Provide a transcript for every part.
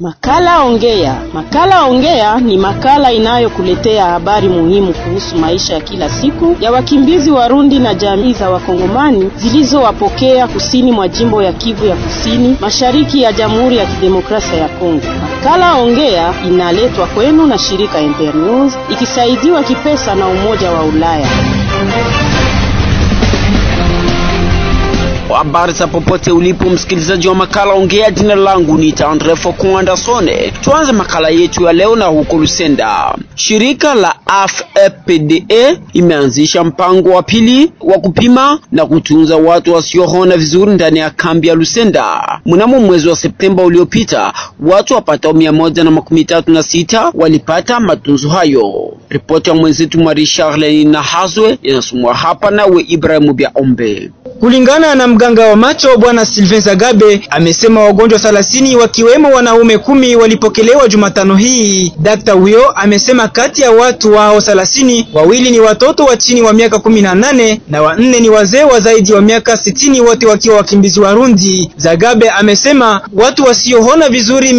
Makala Ongea. Makala Ongea ni makala inayokuletea habari muhimu kuhusu maisha ya kila siku ya wakimbizi Warundi na jamii za Wakongomani zilizowapokea kusini mwa jimbo ya Kivu ya Kusini, mashariki ya Jamhuri ya Kidemokrasia ya Kongo. Makala Ongea inaletwa kwenu na shirika Ember News ikisaidiwa kipesa na Umoja wa Ulaya. Habari za popote ulipo msikilizaji wa makala ongea, jina langu ni Andre Fokuandasone. Tuanze makala yetu ya leo na huko Lusenda. Shirika la AFEPDE imeanzisha mpango wa pili wa kupima na kutunza watu wasioona vizuri ndani ya kambi ya Lusenda. Mnamo mwezi wa Septemba uliopita, watu wapatao mia moja na makumi tatu na sita walipata matunzo hayo. Ripoti ya mwenzetu Marie Charlene na Hazwe inasomwa hapa nawe Ibrahimu Bya Ombe. Kulingana na mganga wa macho bwana Sylvain Zagabe amesema wagonjwa 30 wakiwemo wanaume kumi walipokelewa Jumatano hii. Dakta huyo amesema kati ya watu wao 30 wawili ni watoto wa chini wa miaka 18 na wanne ni wazee wa zaidi wa miaka 60, wote wakiwa wakimbizi Warundi. Zagabe amesema watu wasioona vizuri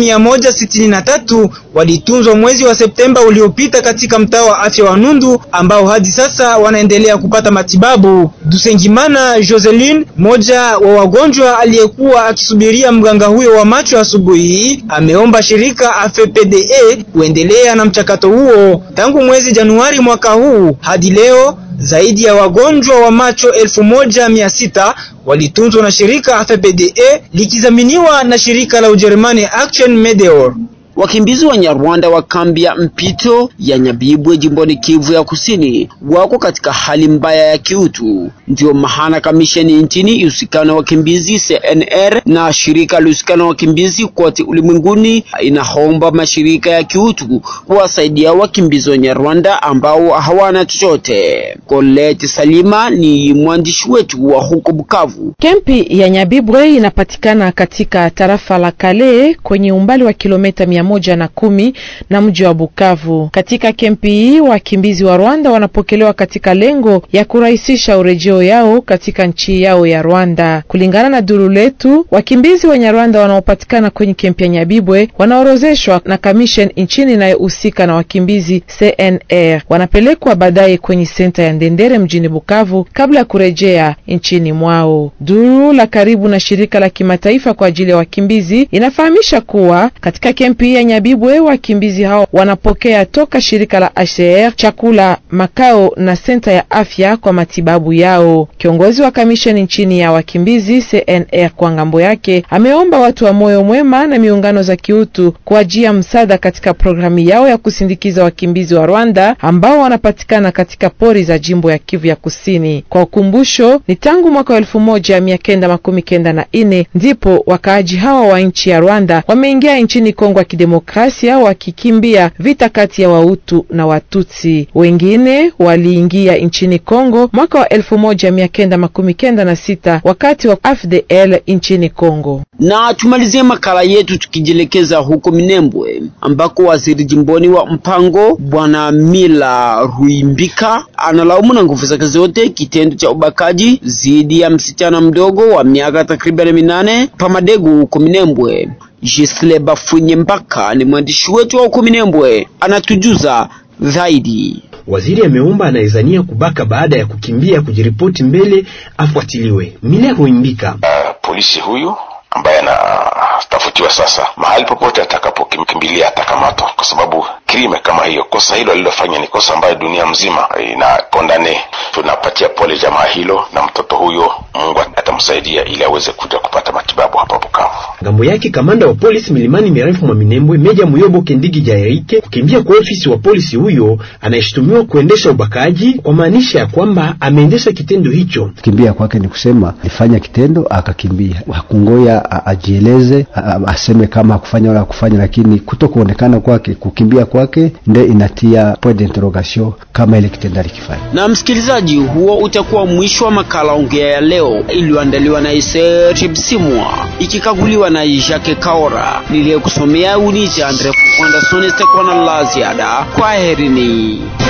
163 walitunzwa mwezi wa Septemba uliopita katika mtaa wa afya wa Nundu ambao hadi sasa wanaendelea kupata matibabu. Dusengimana Joseline, moja wa wagonjwa aliyekuwa akisubiria mganga huyo wa macho asubuhi hii, ameomba shirika AFPDE kuendelea na mchakato huo. Tangu mwezi Januari mwaka huu hadi leo zaidi ya wagonjwa wa macho elfu moja mia sita walitunzwa na shirika AFPDE likizaminiwa na shirika la Ujerumani Action Medeor. Wakimbizi wa Nyarwanda wa kambi ya mpito ya Nyabibwe jimboni Kivu ya Kusini wako katika hali mbaya ya kiutu. Ndio maana kamisheni nchini ihusikana na wakimbizi CNR na shirika lihusikana na wakimbizi kote ulimwenguni inaomba mashirika ya kiutu kuwasaidia wakimbizi wa Nyarwanda ambao hawana chochote. Colette Salima ni mwandishi wetu wa huko Bukavu. Kempi ya Nyabibwe inapatikana katika tarafa la Kale kwenye umbali wa kilomita mia moja na kumi na mji wa Bukavu. Katika kempi hii wakimbizi wa Rwanda wanapokelewa katika lengo ya kurahisisha urejeo yao katika nchi yao ya Rwanda. Kulingana na duru letu, wakimbizi wa Nyarwanda wanaopatikana kwenye kempi ya Nyabibwe wanaorozeshwa na commission nchini inayohusika na wakimbizi CNR, wanapelekwa baadaye kwenye senta ya Ndendere mjini Bukavu kabla ya kurejea nchini mwao. Duru la karibu na shirika la kimataifa kwa ajili ya wakimbizi inafahamisha kuwa katika kempi ya Nyabibwe wakimbizi hao wanapokea toka shirika la HCR chakula, makao na senta ya afya kwa matibabu yao. Kiongozi wa kamisheni nchini ya wakimbizi CNR kwa ngambo yake ameomba watu wa moyo mwema na miungano za kiutu kuajia msaada katika programu yao ya kusindikiza wakimbizi wa Rwanda ambao wanapatikana katika pori za jimbo ya Kivu ya Kusini. Kwa ukumbusho, ni tangu mwaka wa elfu moja mia kenda makumi kenda na ine ndipo wakaaji hawa wa nchi ya Rwanda wameingia nchini Kongo ya Kidemokrasia wakikimbia vita kati ya Wahutu na Watutsi. Wengine waliingia nchini Kongo mwaka wa elfu moja mia kenda makumi kenda na sita wakati wa AFDL nchini Kongo. Na tumalizie makala yetu tukijielekeza huko Minembwe ambako waziri jimboni wa mpango bwana Mila Ruimbika analaumu na nguvu zake zote kitendo cha ubakaji dhidi ya msichana mdogo wa miaka takriban minane Pamadegu huko Minembwe. Gisle Bafunye Mbaka ni mwandishi wetu wa huko Minembwe, anatujuza zaidi. Waziri ameomba anayezania kubaka baada ya kukimbia kujiripoti mbele afuatiliwe. Mila Ruimbika: uh, polisi huyu ambaye anatafutiwa sasa, mahali popote atakapokimbilia atakamatwa, kwa sababu krime kama hiyo, kosa hilo alilofanya ni kosa ambayo dunia mzima inakondane. Tunapatia pole jamaa hilo na mtoto huyo, Mungu atamsaidia ili aweze kuja kupata matibabu hapa Bukavu. Ngambo yake kamanda wa polisi milimani mirefu mwa Minembwe, Meja Muyobo Kendigi Jairike, kukimbia kwa ofisi wa polisi huyo anayeshutumiwa kuendesha ubakaji, kwa maanisha ya kwamba ameendesha kitendo hicho. Kukimbia kwake ni kusema alifanya kitendo akakimbia, hakungoya ajieleze, aseme kama hakufanya wala hakufanya, lakini kuto kuonekana kwake, kukimbia kwake ndio inatia point d'interrogation kama ile kitendo alikifanya. Na msikilizaji, huo utakuwa mwisho wa makala ongea ya leo iliyoandaliwa na Iser Msimwa ikikaguliwa na Jacques Kaora. Niliyekusomea unije Andre Fukwanda Sonesta kwa na la ziada. Kwaherini.